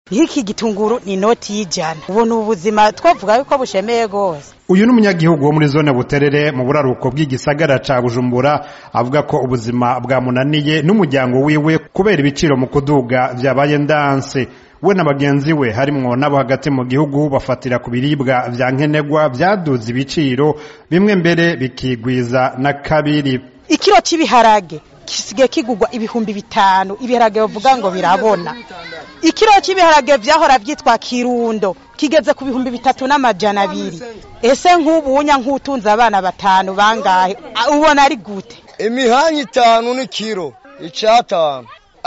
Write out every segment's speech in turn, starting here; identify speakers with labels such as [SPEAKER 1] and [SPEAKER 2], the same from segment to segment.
[SPEAKER 1] nk'iki gitunguru ni inoti y'ijana ubu ni ubuzima twavuga yuko bushemeye rwose
[SPEAKER 2] uyu ni umunyagihugu wo muri zone buterere mu buraruko bw'igisagara ca bujumbura avuga ko ubuzima bwamunaniye n'umuryango wiwe kubera ibiciro mu kuduga vyabaye ndanse we na bagenzi we harimwo n'abo hagati mu gihugu bafatira ku biribwa vya nkenerwa vyaduze ibiciro bimwe mbere bikigwiza na kabiri
[SPEAKER 1] ikiro cy'ibiharage gisigaye kigurwa ibihumbi bitanu ibiharage bavuga ngo birabona ikiro cy'ibiharage vyahora vyitwa kirundo kigeze ku bihumbi bitatu n'amajana abiri ese nk'ubunya nk'utunze abana batanu bangahe ubona ari gute
[SPEAKER 3] imihanya itanu ni kiro icatanu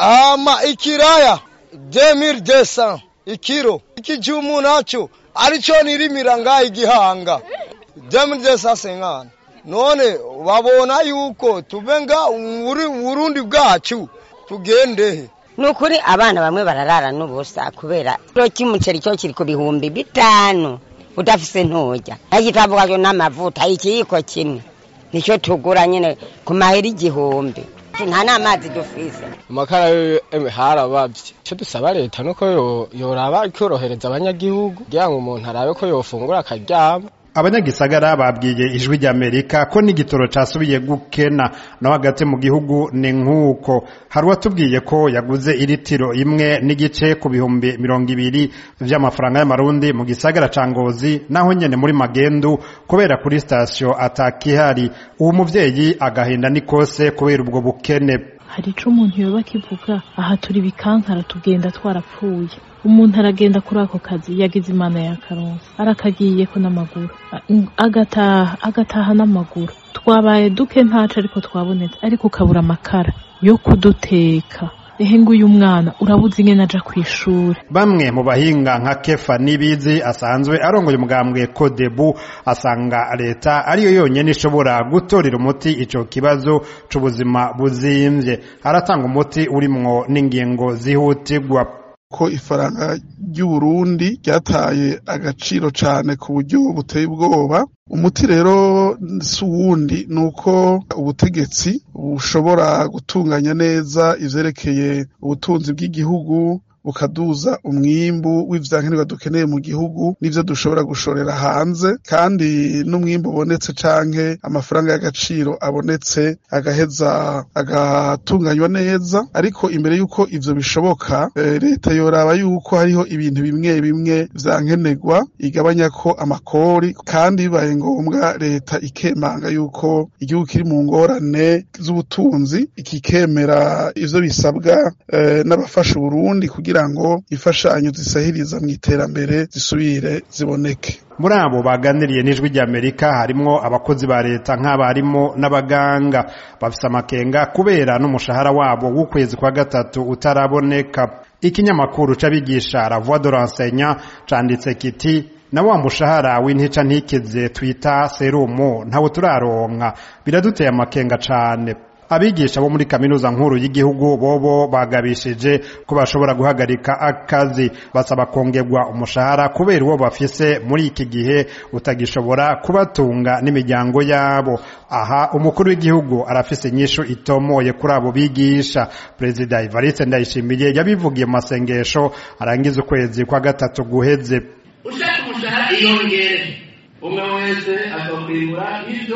[SPEAKER 3] ama ikiraya demiri desa ikiro ikijumu naco arico nirimira ngaha igihanga demiri desa senkana none babona yuko tuve nga uburundi bwacu tugendehe
[SPEAKER 4] ni ukuri abana bamwe bararara n'ubusa kubera ikiro cy'umuceri cyo kiri ku bihumbi bitanu udafise nturya agitavuga cyo n'amavuta ikiyiko kimwe nicyo tugura nyine ku mahera igihumbi nta n'amazi dufise
[SPEAKER 5] amakara yo harabavye icyo dusaba leta nuko yoraba ikorohereza abanyagihugu kugira ngo umuntu arabe ko yofungura akaryama
[SPEAKER 2] abanyagisagara babwiye ijwi ry'amerika ko n'igitoro casubiye gukena no hagati mu gihugu ni nk'uko hari uwatubwiye ko yaguze iritiro imwe n'igice ku bihumbi mirongo ibiri vy'amafaranga y'amarundi mu gisagara ca ngozi naho nyene muri magendu kubera kuri sitasiyo atakihari uwo muvyeyi agahinda nikose kubera ubwo bukene
[SPEAKER 6] hari ico umuntu yoba akivuga aha turi bikankara tugenda twarapfuye umuntu aragenda kuri ako kazi yagize imana ya karonsi arakagiyeko n'amaguru agataha agataha n'amaguru twabaye duke ntaco ariko twabonetse ariko ukabura amakara yo kuduteka ehe nguyu mwana urabuze ingene aja kw'ishure
[SPEAKER 2] bamwe mu bahinga nka kefa nibizi asanzwe arongoye umugambwe kodebu asanga leta ariyo yonyene ishobora gutorera umuti ico kibazo c'ubuzima buzimvye aratanga umuti urimwo n'ingingo zihutirwa
[SPEAKER 7] ko ifaranga ry'uburundi ryataye agaciro cane ku buryo buteye ubwoba umuti rero si uwundi ni uko ubutegetsi bushobora gutunganya neza ivyerekeye ubutunzi bw'igihugu bukaduza umwimbu w'ivyankenerwa dukeneye mu gihugu n'ivyo dushobora gushorera hanze kandi n'umwimbu ubonetse canke amafaranga y'agaciro abonetse agaheza agatunganywa neza ariko imbere y'uko ivyo bishoboka e, leta yoraba yuko hariho ibintu bimwe bimwe vyankenerwa igabanya ko amakori kandi bibaye ngombwa leta ikemanga yuko igihugu kiri mu ngorane z'ubutunzi ikikemera ivyo bisabwa e, n'abafasha Burundi kugira kugira ngo imfashanyo zisahiriza mu iterambere zisubire ziboneke
[SPEAKER 2] muri abo baganiriye n'ijwi ry'amerika harimwo abakozi ba leta nk'abarimu n'abaganga bafise amakenga kubera n'umushahara wabo w'ukwezi kwa gatatu utaraboneka ikinyamakuru c'abigisha la voix de l'enseignant canditse kiti na wa mushahara w'intica ntikize twita serumu ntawo turaronka biraduteye amakenga cane abigisha bo muri kaminuza nkuru y'igihugu bobo bagabishije ko bashobora guhagarika akazi basaba kongerwa umushahara kubera uwo bafise muri iki gihe utagishobora kubatunga n'imiryango yabo aha umukuru w'igihugu arafise inyishu itomoye kuri abo bigisha perezida Evariste Ndayishimiye yabivugiye mu masengesho arangiza ukwezi kwa gatatu guheze
[SPEAKER 8] ushaka umushahara iyongere umwe wese azokwibura ivyo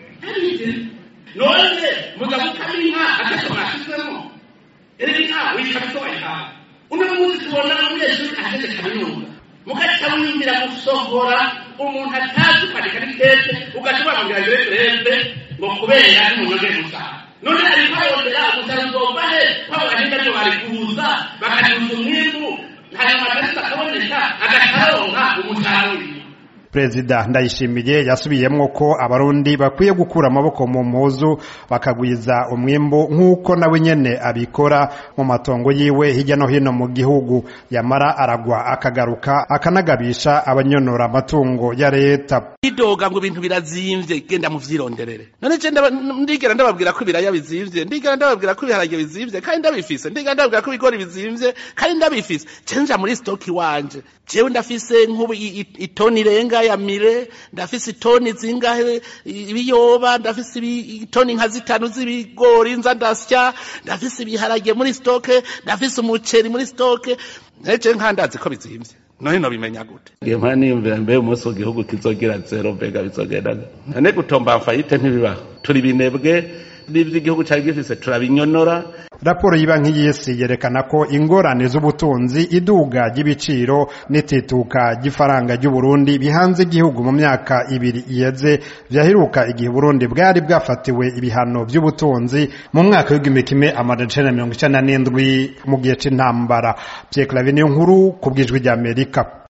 [SPEAKER 8] none mugabo ukama inka atatu mwashizemo rero inka wikabitoya uno munsi tubona umunyeshuri aheze kaminuza mugaca wiyumvira gusohora umuntu atazi kwandika n'itete ugaca ubamubwira ngo rebe ngo kubera n'umunyonge gusa none ariko arondera umusaruro uzova he kwabo bahinga byo bari kuza bakaduza umwimbu hanyuma agarisa akaboneka agacaronka umusaruro
[SPEAKER 2] perezida ndayishimiye yasubiyemwo ko abarundi bakwiye gukura amaboko mu mpuzu bakagwiza umwimbu nk'uko nawe nyene abikora mu matongo yiwe hirya no hino mu gihugu yamara aragwa akagaruka akanagabisha abanyonora amatungo ya leta
[SPEAKER 9] idoga ngo ibintu birazimvye genda muvyironderere none je ndigera ndababwira ko ibiraya bizimvye ndigera ndababwira ko ibiharage bizimvye kandi ndabifise ndigera ndababwira ko ibigori bizimvye kandi ndabifise je nja muri stoki wanje jewe ndafise nk'ubu itoni irenga zingahe mire ndafise itoni zingahe ibiyoba ndafise itoni nka zitanu z'ibigori nza ndasya ndafise ibiharage muri stoke ndafise umuceri muri stoke nece nkandazi ko bizimvye none no bimenya gute ngiye mpana niyumvira mbe umunsi igihugu kizogira zero mbega bizogenda none gutomba mfayite ntibibaho turi binebwe n'ivyo igihugu cari gifise turabinyonora
[SPEAKER 2] raporo y'ibanki y'isi yerekana ko ingorane z'ubutunzi iduga ry'ibiciro n'itituka ry'ifaranga ry'uburundi bihanze igihugu mu myaka ibiri iheze vyaheruka igihe uburundi bwari bwafatiwe ibihano vy'ubutunzi mu mwaka w'igihumbi kimwe amajana icenda na mirongo icenda n'indwi mu gihe c'intambara pierre claver niyo nkuru ku bw'ijwi ry'amerika